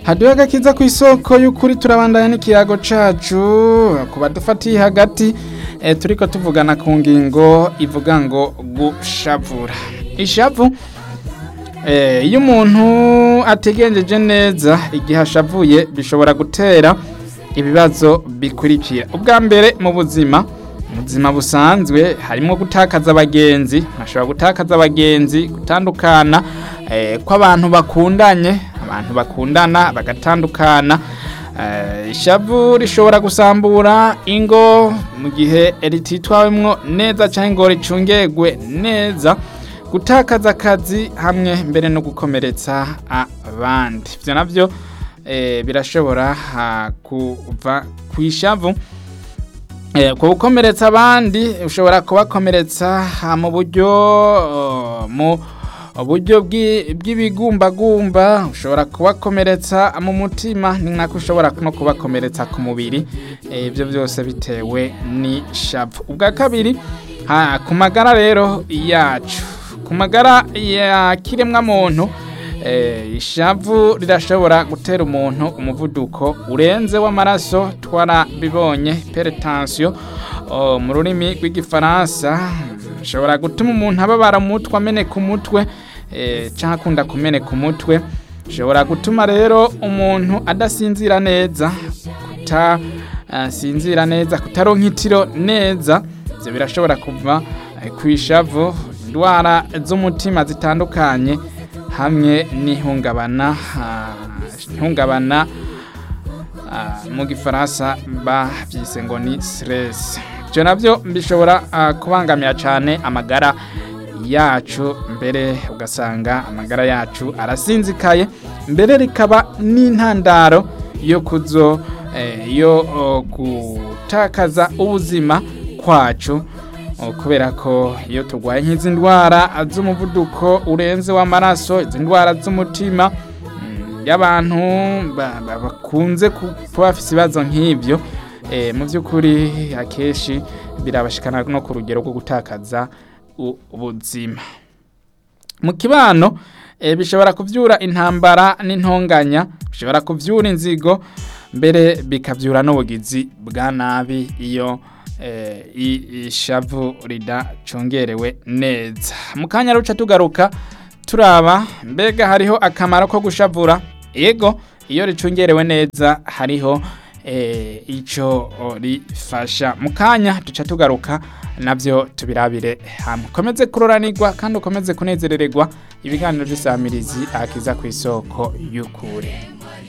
haduhe agakiza ku isoko y'ukuri turabandanya n'ikiyago cacu ku badufatiye hagati e, turiko tuvugana ku ngingo ivuga ngo gushavura ishavu e, iyo umuntu ategenjeje neza igihe ashavuye bishobora gutera ibibazo bikurikira ubwa mbere mu buzima mu buzima busanzwe harimo gutakaza abagenzi bashobora gutakaza abagenzi gutandukana eh, kw'abantu bakundanye abantu bakundana bagatandukana eh, ishavu rishobora gusambura ingo mu gihe rititwawemwo neza cyangwa ngo ricungerwe neza gutakaza akazi hamwe mbere no gukomeretsa abandi ibyo nabyo eh, birashobora ah, kuva ku ishavu Eh, ku gukomeretsa abandi ushobora kubakomeretsa ah, mu buryo oh, mu buryo bw'i- bw'ibigumbagumba ushobora kubakomeretsa mu mutima ni nako ushobora no kubakomeretsa ku mubiri Eh, ibyo byose bitewe n'ishavu ubwa kabiri ha, ku magara rero yacu ku magara ya kiremwa muntu Eh, ishavu rirashobora gutera umuntu umuvuduko urenze w'amaraso twarabibonye hypertension oh, mu rurimi rw'igifaransa bishobora gutuma umuntu ababara umutwe ameneka umutwe eh, canke akunda kumeneka umutwe bishobora gutuma rero umuntu adasinzira neza kutasinzira neza kutaronka itiro neza ivyo birashobora kuva eh, kw'ishavu indwara z'umutima zitandukanye hamwe n'ihungabana ah, ihungabana ah, mu gifaransa bavyise ngo ni stress ivyo navyo bishobora ah, kubangamira cane amagara yacu mbere ugasanga amagara yacu arasinzikaye mbere rikaba n'intandaro yo kuzo eh, yo oh, gutakaza ubuzima kwacu Oh, kubera ko iyo turwaye nk'izi ndwara z'umuvuduko urenze w'amaraso izi ndwara z'umutima mm, y'abantu ba- ba- bakunze ku- kuba bafite ibibazo nk'ibyo eh, mu by'ukuri akenshi birabashikana no ku rugero rwo gutakaza u- ubuzima mu kibano eh, bishobora kuvyura intambara n'intonganya bishobora kuvyura inzigo mbere bikavyura n'ubugizi bwa nabi iyo eh, i- ishavu ridacungerewe neza mu kanya ruca tugaruka turaba mbega hariho akamaro ko gushavura yego iyo ricungerewe neza hariho eh, ico o, rifasha mu kanya duca tugaruka navyo tubirabire hamwe komeze kuroranirwa kandi ukomeze kunezerererwa ibiganiro by'isamirizi akiza ku isoko y'ukuri